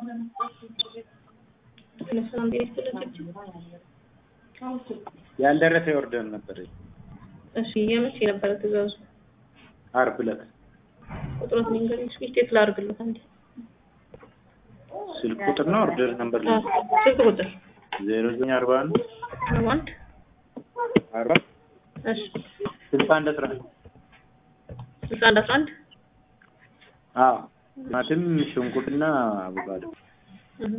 ሰላም ጤና ይስጥልኝ። ያልደረሰ ኦርደር ነበር። እሺ የመቼ ነበረ ትእዛዙ? አርብ ዕለት ቁጥሮት ንገሪኝ እስኪ ቼክ ላድርግልዎት አንዴ። ስልክ ቁጥር ነው ኦርደር ነበር አዎ፣ ስልክ ቁጥር ዜሮ ዘጠኝ አርባ አንድ አርባ አንድ አርባ እሺ ስልሳ አንድ አስራ አንድ ስልሳ አንድ አስራ አንድ አዎ ቲማቲም ሽንኩርትና አቮካዶ እህ።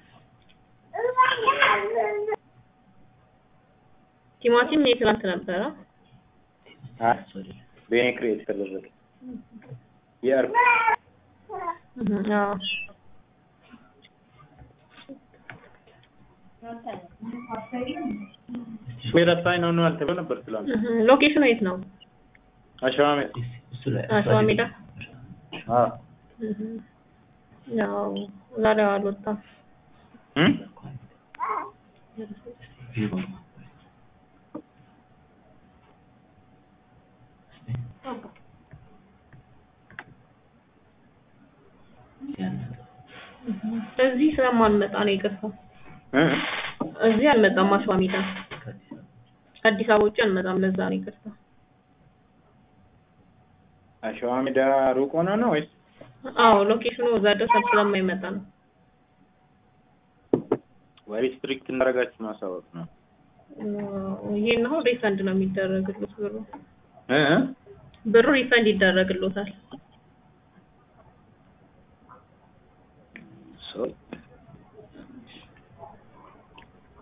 ቲማቲም የትናንት ነበረ። አይ በእኔ ክሬት የተደረገ የአርብ እህ፣ አዎ ሹፌር አሳኝ ነው ነው አልተባለ ነበር ትላንት እህ፣ ሎኬሽኑ የት ነው? አሸዋ ሜዳ አሸዋ ሜዳ። አዎ እህ፣ ያው ዛሬ አልወጣም። እም እዚህ ስለማንመጣ ነው ይቅርታ። እ እዚህ አልመጣም። አሸዋ ሜዳ አዲስ አበባ ውጭ አልመጣም። ለዛ ነው ይቅርታ። አሸዋ ሜዳ ሩቅ ሆነ ነው ወይስ አዎ ሎኬሽኑ እዛ ድረስ ስለማይመጣ ነው። ወይ ስትሪክት እንዳደረጋችሁ ማሳወቅ ነው ይሄን አሁን ሪፈንድ ነው የሚደረግሉት ብሩ እ ብሩ ሪፈንድ ይደረግሎታል። ሶ